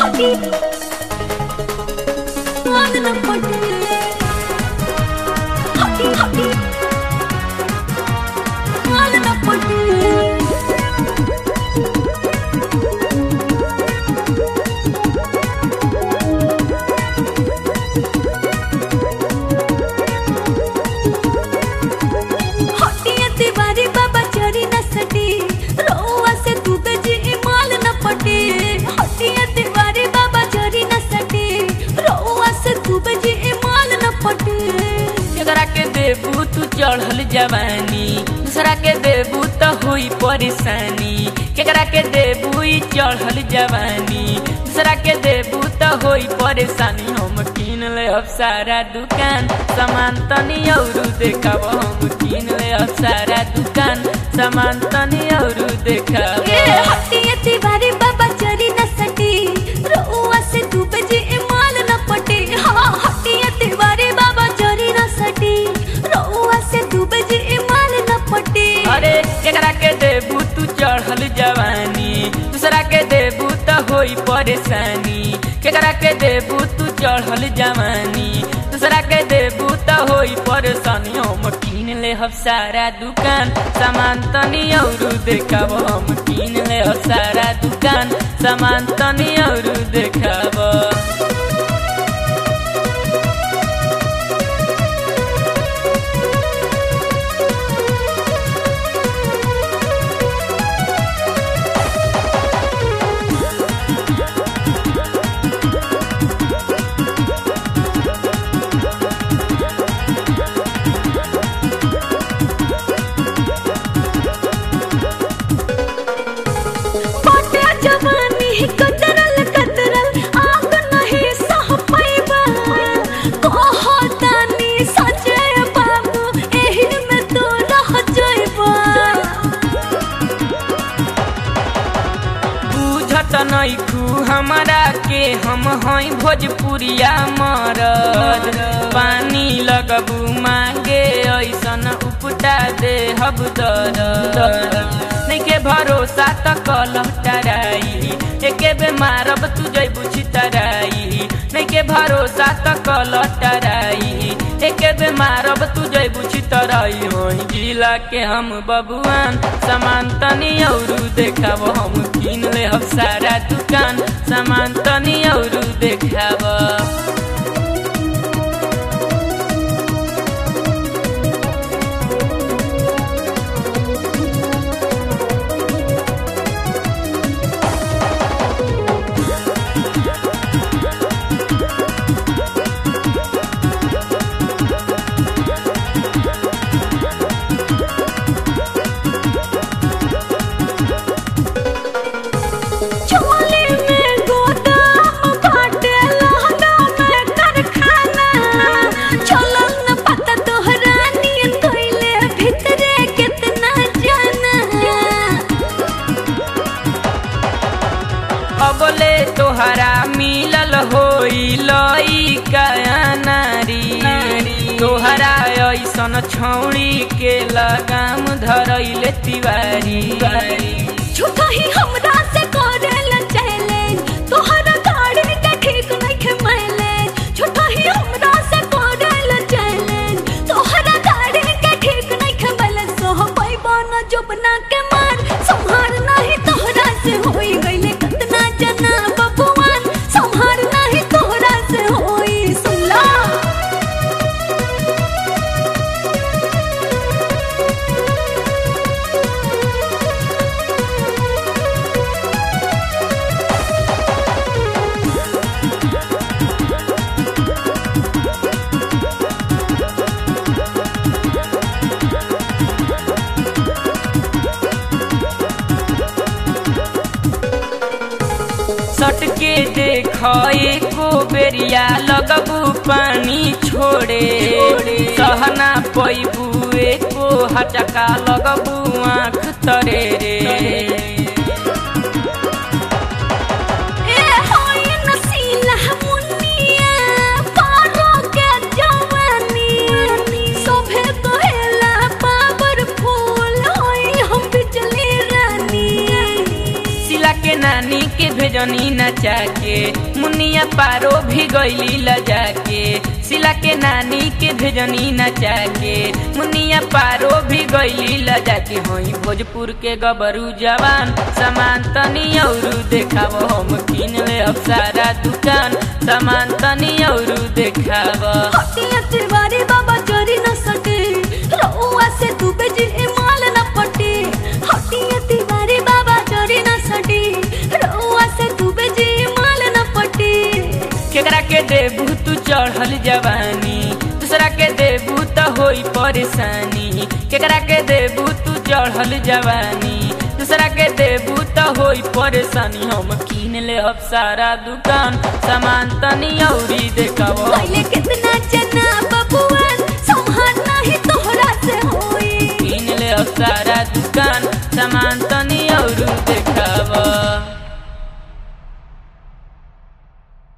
हटी मान न पटे हटी हटी मान न पटे हटिया तिवारी बाबा चरी न सटी रोआ से तू जी माल न पटे हटिया तिवारी बाबा चरी न सटी रोआ से तू जी माल न पटे एकरा के देबू तू चढ़ल जवानी दूसरा के देबू तो हुई परेशानी केकरा के देबू ई चढ़ल जवानी दूसरा के देबू तो हुई परेशानी हम किन ले अब सारा दुकान सामान तनी औरू देखाब हम किन ले अब सारा दुकान सामान तनी औरू देखाब ए हटिया तिवारी बाबा चरी न सटी रोआ से तू जी माल न पटे हाँ हटिया तिवारी बाबा चरी न सटी रोआ से तू जी माल न पटे अरे केकरा के देबू तू चढ़ल जवानी दूसरा के देबू तो होई परेशानी केकरा के देबू तू चढ़ल जवानी दूसरा के देबू तो होई परेशानी हम किन ले हम सारा दुकान सामान तनी औरू देखाब हम किन ले हम सारा दुकान सामान तनी औरू देखाब पाटे जवानी कतरल कतरल आग नहीं सह पाइबा कहो तानी सजय बाबू एही में तो रह जाइबा बुझत नैखू हमरा के हम हई भोजपुरिया मरद पानी लगबू मांगे ऐसन उपटा दे हब दर नैके भरोसा त कलह टराई एके बे मारब तू जैबू छितराई नैके भरोसा त कलह टराई एके बे मारब तू जैबू छितराई वही जिला के हम बबुआन सामान तनी औरू देखाब हम किन ले हम सारा दुकान सामान तनी औरू देखाब चोली में गोदाम बाटे लहंगा में कारखाना चलल न पता तोहरा नियन कइले भीतरे कितना जाना अबले तोहरा मिलल होई लइका नारी तोहरा ऐसन छौड़ी के लगाम धरैले तिवारी झूठा ही हमरा से करेला चैलेंज तोहरा गाड़ी के ठीक नइखे माइलेज झूठा ही हमरा से करेला चैलेंज तोहरा गाड़ी के ठीक नइखे माइलेज सोह पैबा न जोबना के मार संहार नाही तोहरा से होई गइले कतना जना बबुआन संहार नाही तोहरा से होई सुनला सटके देख एको बेरिया लगबू पानी छोड़े सहना पैबू एको हटका लगबू आँख तरे रे ए होई नसीला मुनिया पारो के जवानी सोभे कहेला पावर फूल होई हम बिजली रानी सिला के नानी नानी के भेजनी नचा के मुनिया पारो भी गईली लजा के सिला के नानी के भेजनी नचा के मुनिया पारो भी गईली लजा के होई भोजपुर के गबरू जवान सामान तनी औरू देखाव हम किन ले अब सारा दुकान सामान तनी औरू देखाव हटिया तिवारी बाबा चोरी न सके रउआ से तू बेजी माल न पटे हटिया तिवारी बाबा चोरी न सके रउआ से तू बेजी माल न पटे केकरा के देबू तू चढ़ल जवानी दूसरा के देबू त होई परेशानी केकरा के देबू तू चढ़ल जवानी दूसरा के देबू त होई परेशानी हम किन ले अब सारा दुकान सामान तनी औरी देखाव पहले कितना जना बबुआन संभाल नहीं तोहरा से होई किन ले अब सारा दुकान सामान तनी